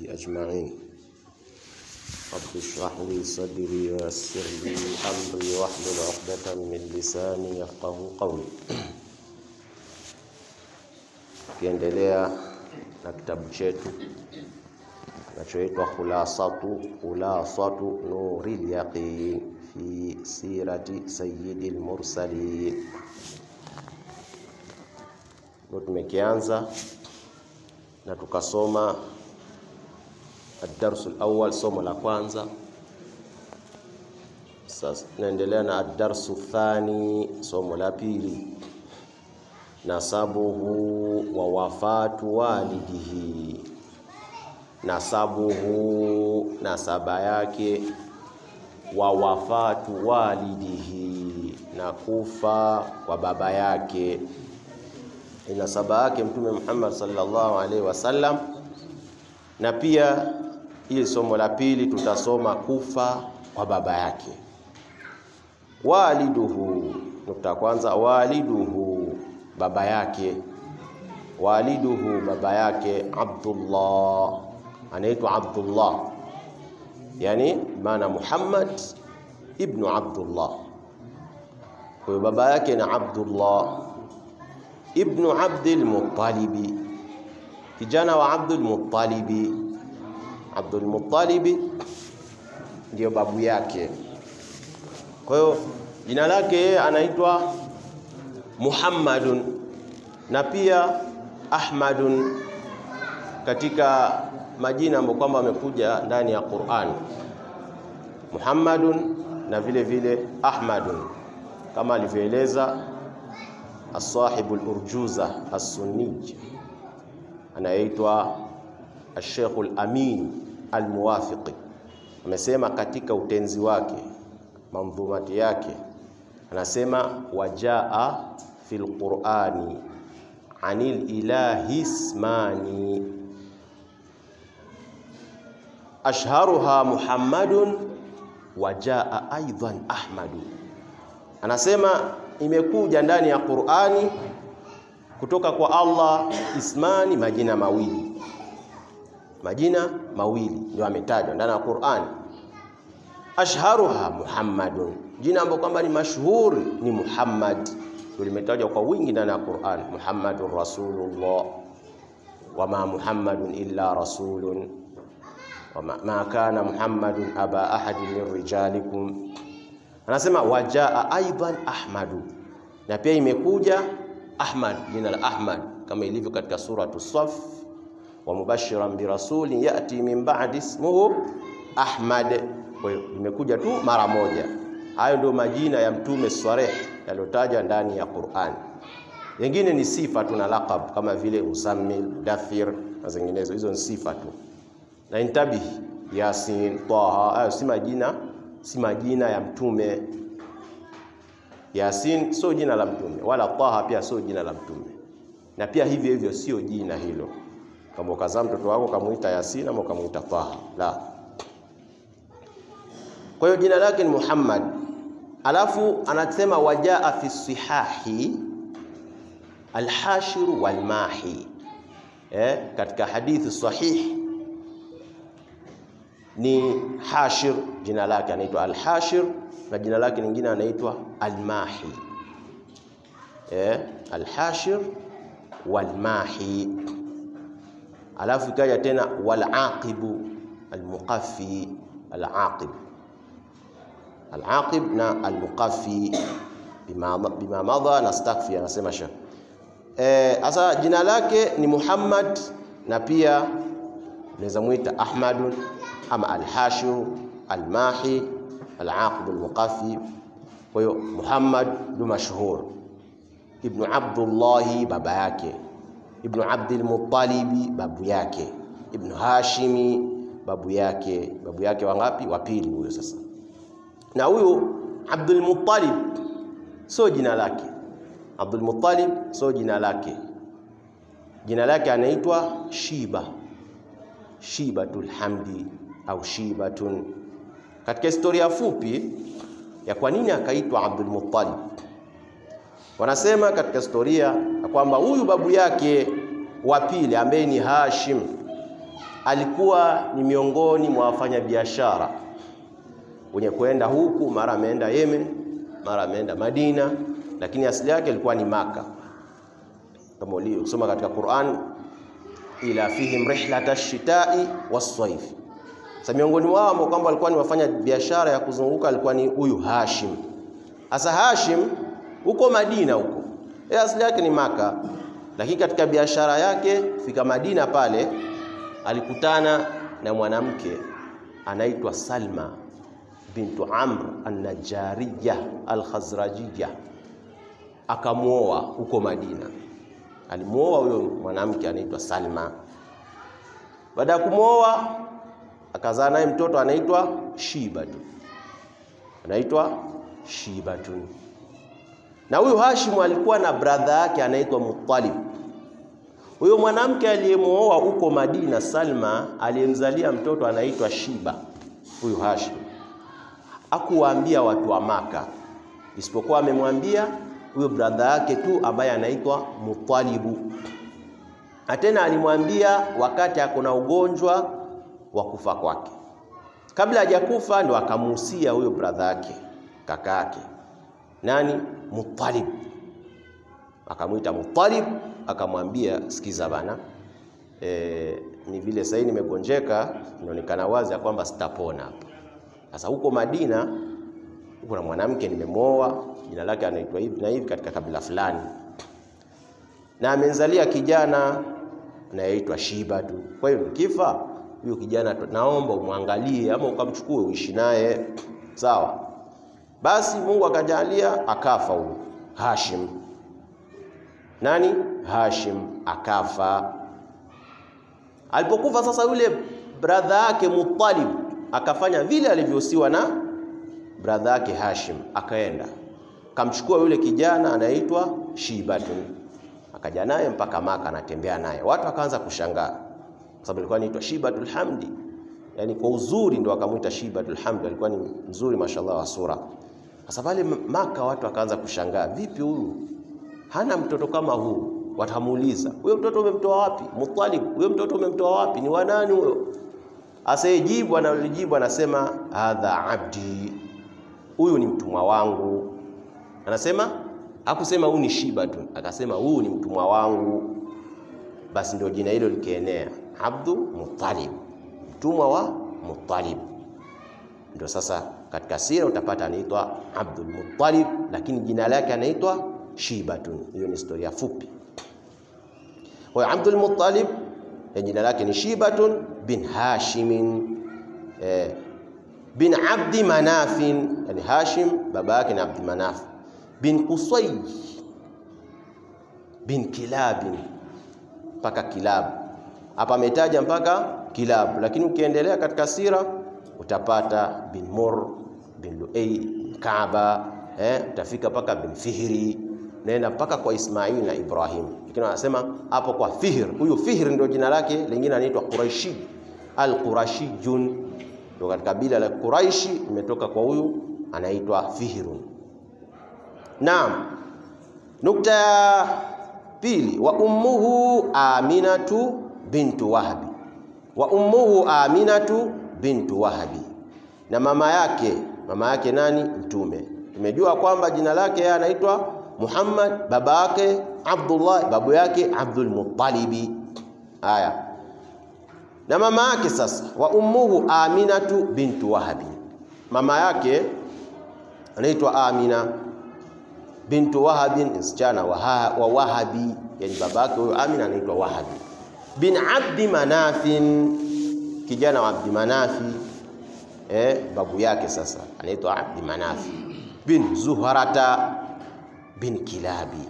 أجمعين رب اشرح لي صدري ويسر لي أمري واحلل عقدة من لساني يفقه قولي Tukiendelea na kitabu chetu kinachoitwa Khulasatu Khulasatu Nuril Yaqin fi sirati Sayyidil Mursalin, ndio tumekianza na tukasoma ad-darsu al-awwal, somo la kwanza. Sasa tunaendelea na ad-darsu thani, somo la pili nasabuhu wa wafatu walidihi, nasabuhu, nasaba yake, wa wafatu walidihi, na kufa kwa baba yake. Nasaba yake Mtume Muhammad sallallahu alaihi wasallam, na pia hili somo la pili tutasoma kufa kwa baba yake. Waliduhu, nukta kwanza, waliduhu baba yake, waliduhu baba yake, Abdullah anaitwa Abdullah, yani maana Muhammad ibnu Abdullah. Kwa hiyo baba yake na Abdullah ibnu Abdul Muttalibi, kijana wa Abdul Muttalibi. Abdul Muttalibi ndiyo babu yake. Kwa hiyo jina lake yeye anaitwa Muhammadun na pia Ahmadun katika majina ambayo kwamba amekuja ndani ya Qur'an, Muhammadun na vile vile Ahmadun kama alivyoeleza as-sahibu al-urjuza as-sunnij anayeitwa al-Sheikh al-Amin al-Muwafiqi, amesema katika utenzi wake mandhumati yake anasema wajaa fil qurani anil ilahi ismani ashharuha Muhammadun wajaa aidan Ahmadu. Anasema imekuja ndani ya Qurani kutoka kwa Allah ismani, majina mawili, majina mawili ndio ametajwa ndani ya Qurani. Ashharuha Muhammadun jina ambalo kwamba ni mashuhuri ni Muhammad, ndio limetajwa kwa wingi ndani ya Qur'an, Muhammadur Rasulullah, wama Muhammadun illa rasulun wama ma kana Muhammadun aba ahadin min rijalikum. Anasema wajaa aidan Ahmadu, na pia imekuja Ahmad, jina la Ahmad kama ilivyo katika suratu Saf, wa mubashiran birasulin yati min ba'di ismuhu Ahmad. Kwa hiyo imekuja tu mara moja. Hayo ndio majina ya mtume sareh yaliyotajwa ndani ya Qur'an. Wengine ni sifa tu na laqab kama vile Muzammil, Dathir na zinginezo, hizo ni sifa tu. Na intabihi, Yasin, Taha, hayo si majina, si majina ya mtume. Yasin sio jina la mtume, wala Taha pia sio jina la mtume, na pia hivyo hivyo sio jina hilo. Kama ukazaa mtoto wako ukamuita Yasin ama ukamuita Taha, la. Kwa hiyo jina lake ni Muhammad. Alafu anasema wajaa fi sihahi alhashiru walmahi, eh, katika hadithi sahih ni Hashir, jina lake anaitwa Alhashir na jina lake lingine anaitwa Almahi, eh, Alhashir walmahi. Alafu ikaja tena walaqibu almuqaffi, alaqib Al-Aqib na Al-Muqaffi bima, bima madha na stakfi anasema shekh. Eh, asa jina lake ni Muhammad na pia unaweza muita Ahmadun ama Al-Hashir, Al-Mahi, Al-Aqib, Al-Muqaffi. Kwa hiyo Muhammad ndio mashhur, Ibn Abdullah baba yake, Ibn Abdul Muttalib babu yake, Ibn Hashimi babu yake. Babu yake wangapi? Wa pili huyo sasa na huyu Abdul Muttalib sio jina lake. Abdul Muttalib sio jina lake, jina lake anaitwa Shiba, Shibatul Hamdi au Shibatun. Katika historia fupi ya kwa nini akaitwa Abdul Muttalib, wanasema katika historia ya kwamba huyu babu yake wa pili ambaye ni Hashim alikuwa ni miongoni mwa wafanyabiashara wenye kwenda huku, mara ameenda Yemen, mara ameenda Madina, lakini asili yake ilikuwa ni Maka. Kama uliosoma katika Qur'an, ila fihim rihlata shitai waswaif. Sasa miongoni wao ambao kwamba walikuwa ni wafanya biashara ya kuzunguka alikuwa ni huyu Hashim. Sasa Hashim huko Madina huko, yeye asili yake ni Maka, lakini katika biashara yake fika Madina pale alikutana na mwanamke anaitwa Salma bintu Amr an-Najariya al-Khazrajiyya, akamwoa huko Madina. Alimwoa huyo mwanamke anaitwa Salma. Baada ya kumwoa akazaa naye mtoto anaitwa Shibatu, anaitwa Shibatun. Na huyu Hashim alikuwa na bradha yake anaitwa Muttalib. Huyo mwanamke aliyemwoa huko Madina, Salma, aliyemzalia mtoto anaitwa Shiba. Huyu Hashim hakuwaambia watu wa Maka, isipokuwa amemwambia huyo bradha yake tu ambaye anaitwa Mutalibu, na tena alimwambia wakati akona ugonjwa wa kufa kwake. Kabla hajakufa ndo akamuhusia huyo bradha yake kaka yake nani, Muttalib, akamwita Muttalib, akamwambia sikiza bana, e, ni vile sasa nimegonjeka, inaonekana wazi ya kwamba sitapona hapa. Sasa huko Madina huko na mwanamke nimemwoa, jina lake anaitwa hivi na hivi katika kabila fulani, na amenzalia kijana anayeitwa Shiba tu. Kwa hiyo nikifa huyo kijana naomba umwangalie ama ukamchukue uishi naye, sawa? Basi Mungu akajalia akafa huyo Hashim. Nani? Hashim akafa. Alipokufa sasa, yule bradha yake Muttalib akafanya vile alivyosiwa na bradha yake Hashim, akaenda akamchukua yule kijana anaitwa Shibatun, akaja naye mpaka Maka, anatembea naye. Watu wakaanza kushangaa kwa sababu alikuwa anaitwa Shibatul Hamdi, yani kwa uzuri ndo akamwita Shibatul Hamdi, alikuwa ni mzuri mashallah wa sura. Sasa pale Maka watu wakaanza kushangaa, vipi huyu hana mtoto kama huu? Watamuuliza, huyo mtoto umemtoa wapi? Muttalib, huyo mtoto umemtoa wapi? Ni wa nani huyo? Asayejibu analijibu anasema hadha abdi, huyu ni mtumwa wangu. Anasema hakusema huyu ni Shiba tu, akasema huyu ni mtumwa wangu. Basi ndio jina hilo likienea, Abdu Muttalib, mtumwa wa Muttalib. Ndio sasa katika sira utapata anaitwa Abdul Muttalib, lakini jina lake anaitwa Shibatun. Hiyo ni historia fupi. Kwa hiyo Abdul Muttalib jina lake ni Shibatun bin Hashimin eh, bin Abdi Manafin, yani Hashim baba yake ni Abdi Manaf bin Qusay bin Kilabin mpaka Kilab. Hapa ametaja mpaka Kilab, lakini ukiendelea katika sira utapata bin Mur bin Luay bin Kaaba eh, utafika mpaka bin Fihri, naenda mpaka kwa Ismail na Ibrahim, lakini wanasema hapo kwa Fihr. Huyu Fihr ndio jina lake lingine, anaitwa Quraishi al-Qurashiyun, ndio katika kabila la Quraishi, imetoka kwa huyu anaitwa Fihrun. Naam, nukta ya pili, wa ummuhu Aminatu bintu Wahbi, wa ummuhu Aminatu bintu Wahbi, na mama yake mama yake nani? Mtume. Tumejua kwamba jina lake yeye anaitwa Muhammad, baba yake Abdullah, babu yake Abdul Muttalibi. Haya, na mama yake sasa, wa ummuhu Aminatu bintu Wahbi, mama yake anaitwa Amina bintu Wahabi, msichana wa, wa Wahabi, yani baba yake huyo Amina anaitwa Wahabi bin Abdi Manafin, kijana wa Abdi Manafi eh, babu yake sasa anaitwa Abdi Manafi bin Zuharata bin Kilabi.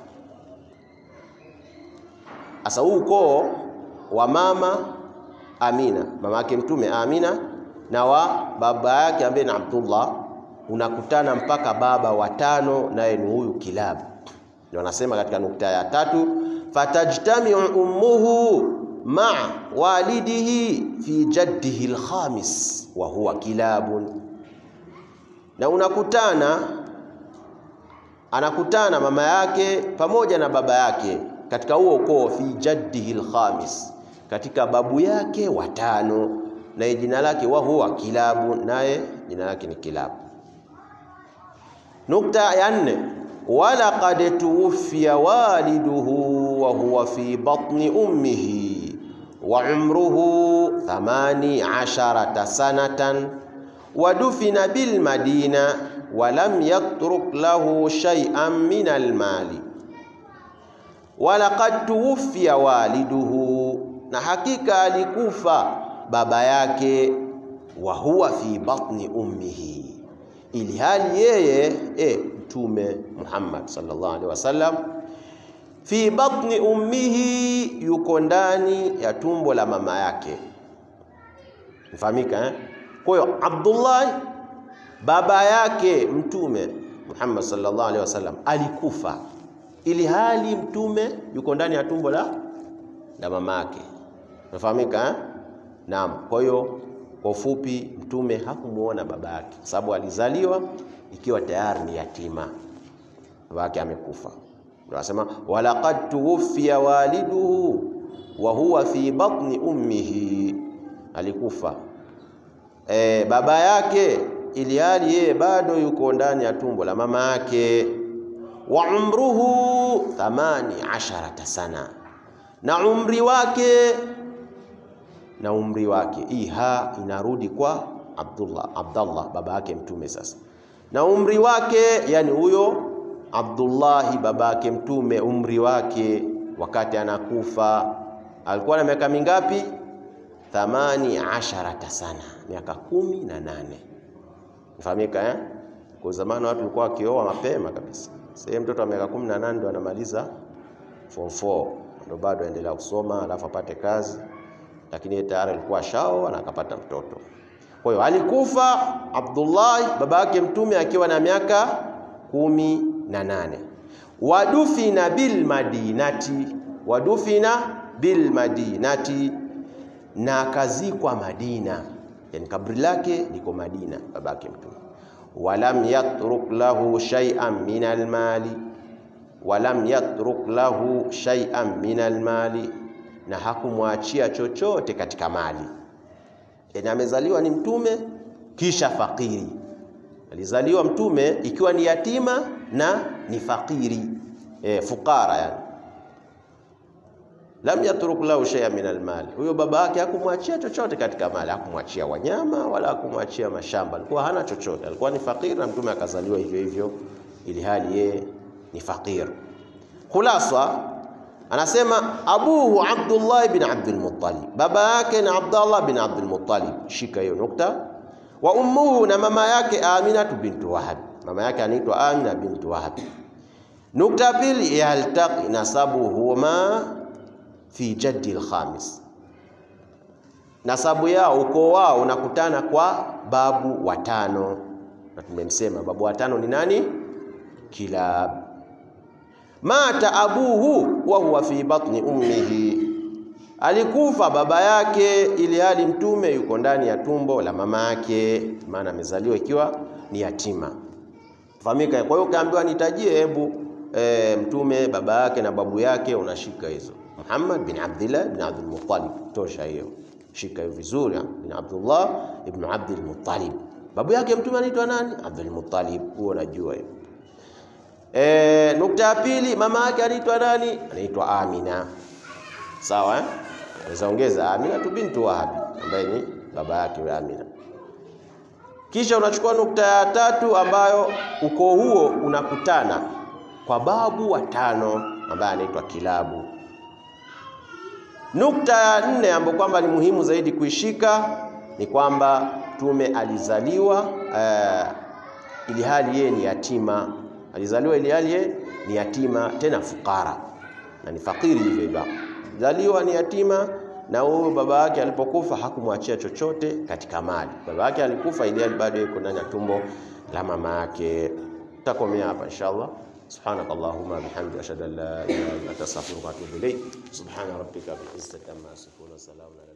Asa huu ukoo wa mama Amina, mama yake Mtume Amina, na wa baba yake ambaye ni Abdullah unakutana mpaka baba watano, naye ni huyu Kilab. Ndio anasema katika nukta ya tatu, fatajtamiu ummuhu maa walidihi fi jaddihi alkhamis wa huwa Kilabun, na unakutana anakutana mama yake pamoja na baba yake katika huo ukoo, fi jaddihi alkhamis, katika babu yake watano, naye jina lake wa huwa Kilabu, naye jina lake ni Kilabu. Nukta ya nne, walaqad tuwfiya waliduhu wa huwa fi batni ummihi wa umruhu thamani asharata sanatan wa dufina bil madina wa lam yatruk lahu shay'an min al mali walaqad tuwfiya waliduhu, na hakika alikufa baba yake, wa huwa fi batni ummihi, ili hali yeye e, Mtume Muhammad sallallahu alaihi wasallam fi batni ummihi, yuko ndani ya tumbo la mama yake. Mfahamika eh? Kwa hiyo Abdullah baba yake Mtume Muhammad sallallahu alaihi wasallam alikufa ili hali mtume yuko ndani ya tumbo la la mama yake. Unafahamika eh? Naam. Kwa hiyo kwa ufupi, mtume hakumuona baba yake sababu alizaliwa ikiwa tayari ni yatima, baba yake amekufa. Ndio anasema walaqad tuwfiya waliduhu wa huwa fi batni ummihi, alikufa e, baba yake ili hali yeye bado yuko ndani ya tumbo la mama yake wa umruhu thamani asharata sana, na umri wake na umri wake, hii ha inarudi kwa Abdullah, Abdallah baba yake mtume. Sasa na umri wake, yani huyo Abdullahi baba yake mtume, umri wake wakati anakufa alikuwa na miaka mingapi? Thamani asharata sana, miaka kumi na nane. Mfahamika eh? Kwa zamani watu walikuwa wakioa mapema kabisa. Sasa mtoto wa miaka 18 ndo anamaliza form 4 ndo bado aendelea kusoma alafu apate kazi, lakini yeye tayari alikuwa shao na akapata mtoto. Kwa hiyo alikufa Abdullah baba yake mtume akiwa na miaka kumi na nane. Wadufina bil madinati, wadufina bil madinati, na akazikwa Madina, yani kabri lake liko Madina baba yake mtume walam yatruk lahu shay'an min almali, walam yatruk lahu shay'an min almali, na hakumwachia chochote katika mali. Yani amezaliwa ni mtume kisha fakiri. Alizaliwa mtume ikiwa ni yatima na ni fakiri, e, fukara yani. Lam yatruk lahu shay'an min almali, huyo baba yake hakumwachia chochote katika mali, hakumwachia wanyama wala hakumwachia mashamba, alikuwa hana chochote, alikuwa ni fakir, na mtume akazaliwa hivyo hivyo, ili hali yeye ni fakir. Khulasa anasema abuhu Abdullah bin Abdul Muttalib, baba yake ni Abdullah bin Abdul Muttalib, shika hiyo nukta. Wa ummuhu, na mama yake Aminatu bintu Wahab, mama yake anaitwa Amina bintu Wahab. Nukta pili, yaltaqi nasabuhuma fi jaddi al-khamis, nasabu yao ukoo wao unakutana kwa babu watano, na tumemsema babu watano ni nani? Kilab. Mata abuhu wa huwa fi batni ummihi, alikufa baba yake ili hali mtume yuko ndani ya tumbo la mama yake, maana amezaliwa ikiwa ni yatima. Fahamika. Kwa hiyo ukaambiwa nitajie, hebu e, mtume baba yake na babu yake, unashika hizo Muhammad bin Abdullah bin Abdul Muttalib, tosha hiyo, shika hiyo vizuri. Bin Abdullah ibn Abdul Muttalib, babu yake mtume anaitwa nani? Abdul Muttalib, huo unajua hiyo. E, nukta ya pili, mama yake anaitwa nani? Anaitwa Amina, sawa eh? Naweza ongeza Amina tu bintu Wahabi ambaye ni baba yake wa Amina. Kisha unachukua nukta ya tatu ambayo ukoo huo unakutana kwa babu watano ambaye anaitwa Kilabu. Nukta ya nne ambayo kwamba ni muhimu zaidi kuishika ni kwamba mtume alizaliwa uh, ili hali yeye ni yatima. Alizaliwa ili hali yeye ni yatima, tena fukara na ni fakiri hivyo hivyo. Alizaliwa ni yatima, na huyo baba yake alipokufa hakumwachia chochote katika mali. Baba yake alikufa ili hali bado yuko ndani ya tumbo la mama yake. Tutakomea hapa inshallah. Subhanaka Allahumma bihamdika ashhadu an la ilaha illa anta astaghfiruka wa atubu ilayk. Subhana rabbika bil izzati amma yasifun wa salamun ala